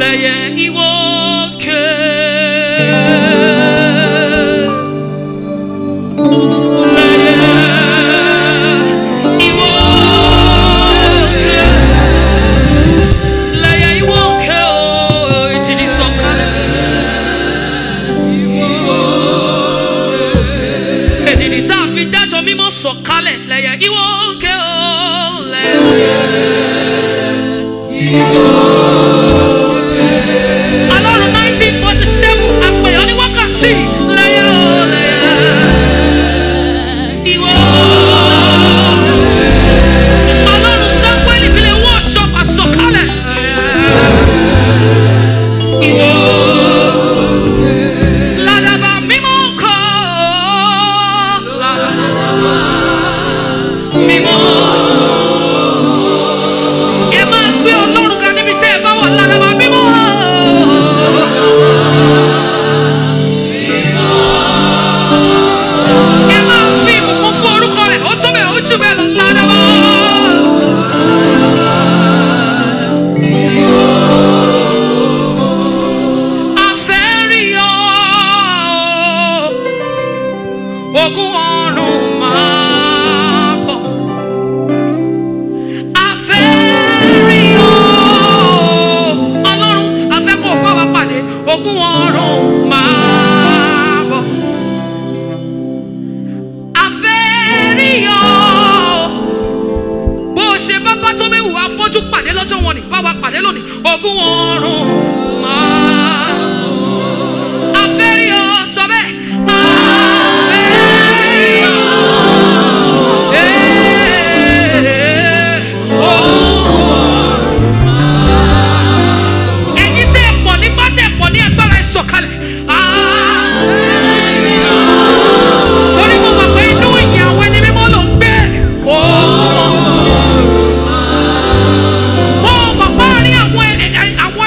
lẹ́yẹ ìwọ òkè. Lẹ́yẹ ìwọ òkè. Lẹ́yẹ ìwọ òkè o, ìjìnlẹ̀ sọ̀kalẹ̀. Èdìdì tá a fi dájọ́ mímọ́ sọ̀kalẹ̀ lẹ́yẹ ìwọ òkè o, lẹ́yẹ. Ọlọ́run nineteen forty seven àpèyàn ní wákàtí lẹ́yẹ o lẹ́yẹ. Ìwọ Ọlọ́run Sámuẹ́lì ìbílẹ̀ worship àsọ̀kalẹ̀. Ìwọ ládàbà mímọ́ kọ́ ládàbà mímọ́. Ẹ máa gbé Ọlọ́run ga níbi tí ẹ bá wà ládàbà mímọ́. Ẹ máa fi ìbùkún fún orúkọ rẹ̀, ó tó bẹ̀ ó jù bẹ́ẹ̀ lọ ládàbà. Afẹ́rí ọ, ogun ọ̀run máa bọ̀. Afẹ́rí ọ, Ọlọ́run afẹ́ kó bá wa pàdé, ogun ọ̀run máa bọ̀. Afẹ́rí ọ, bó o ṣe bá bá tó méwù afọ́jú pàdé lọ́jọ́ wọn ni bá wa pàdé lónìí ogún ọ̀run máa. Afẹ́rí ọ sọ bẹ́ẹ̀. Afẹ́rí ọ. Ee, ogún ẹ̀yin tẹ́ ẹ pọ̀ nípa tẹ́ ẹ pọ̀ ní agbára ẹ sọ̀kalẹ̀. Afẹ́rí ọ. Torí mo mọ̀ pé inú ìyìn àwọn ẹni mímọ́ ló ń gbé. Ogún mo mọ̀ pé àárín àwọn ẹ- ẹ- àwọn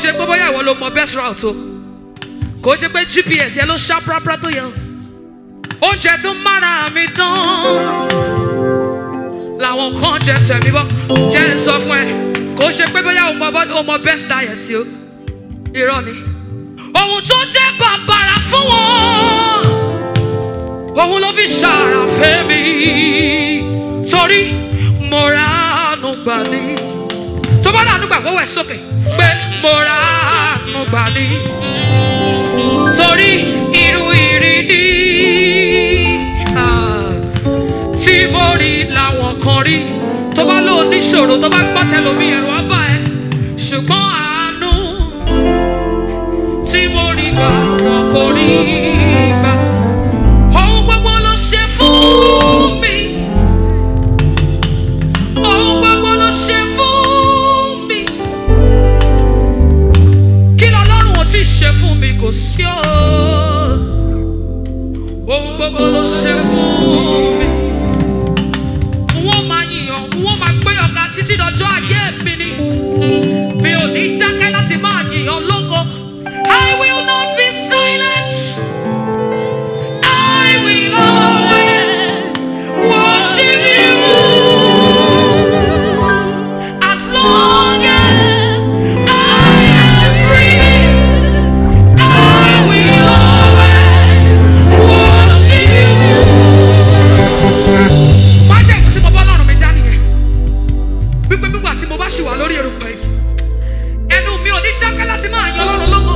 ṣe pé bóyá ìwọ ló mọ best route o kò ṣe pé gps yẹn ló ṣá pàápàá tó yẹ o oúnjẹ tó mára mi dán làwọn kan jẹ tẹ̀mí bọ́ jẹ́ ń sọ fún ẹ kò ṣe pé bóyá o mọ bọ́- o mọ best diet o irọ́ ni ohun tó jẹ́ bàbàrà fún wọn òun ló fi ṣàrà fẹ́mi torí mo ra àánú gbà ní tó bá ránú gbà wọ́wọ́ ẹ̀ sókè pé mo ra àánú gbà ní torí irú ìrírí ah, tí mo rí làwọn kan rí tó bá lò níṣòro tó bá gbọ́ tẹlomi ẹ̀rọ á bá ẹ ṣùgbọ́n àánú tí mo rí gbà wọn kò rí gbà ohun gbogbo ló ṣe fún mi ohun gbogbo ló ṣe fún mi kí lọ́lọ́run ò tí ì ṣe fún mi kò sí o ohun gbogbo ló ṣe fún mi wọ́n máa yìnyàn wọ́n máa gbé ọ̀gá títí dọjọ́ ayé mi ni mi ò ní dákẹ́ láti máa yìnyàn lógo I will not be silent. I will always worship you as long as I am breathing. I will always worship you. Má jẹ́ ìkú tí mo bá lọ́rùn mi dá nìyẹn. Gbígbé gbígbà tí mo bá ṣì wà lórí erùpẹ̀ yìí. Ẹnu mi ò ní dákẹ́ láti máa yan Ọlọ́run lọ́wọ́.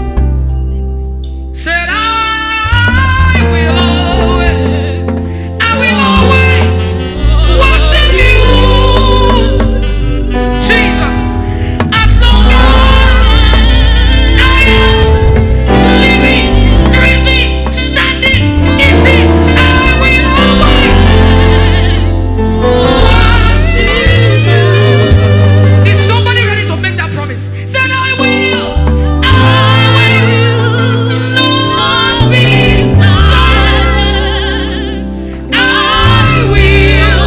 Said I will always, I will always worship you, Jesus. As long as I am living, breathing, standing, eating, I will always worship you. Is somebody ready to make that promise? Said I will, I will not be silent. I will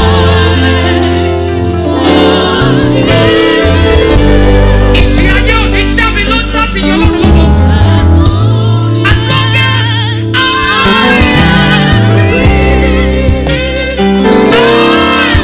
Ìjì ayé ò ní dá mi lójú láti yan Ọlọ́run lọ́wọ́. As long as I am breathing, I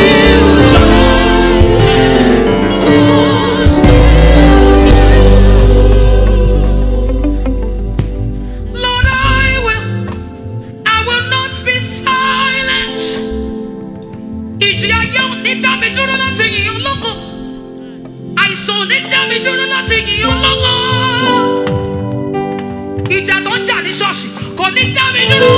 Lord, I will, I will not be silent. Ìjì ayé ò ní dá mi dúró láti yìn ọ́ lógo. Àìsàn ò ní dá mi dúró láti yìn ọ́ lógo. Ìjà tó ń jà ní ṣọ́ọ̀ṣì kò ní dá mi dúró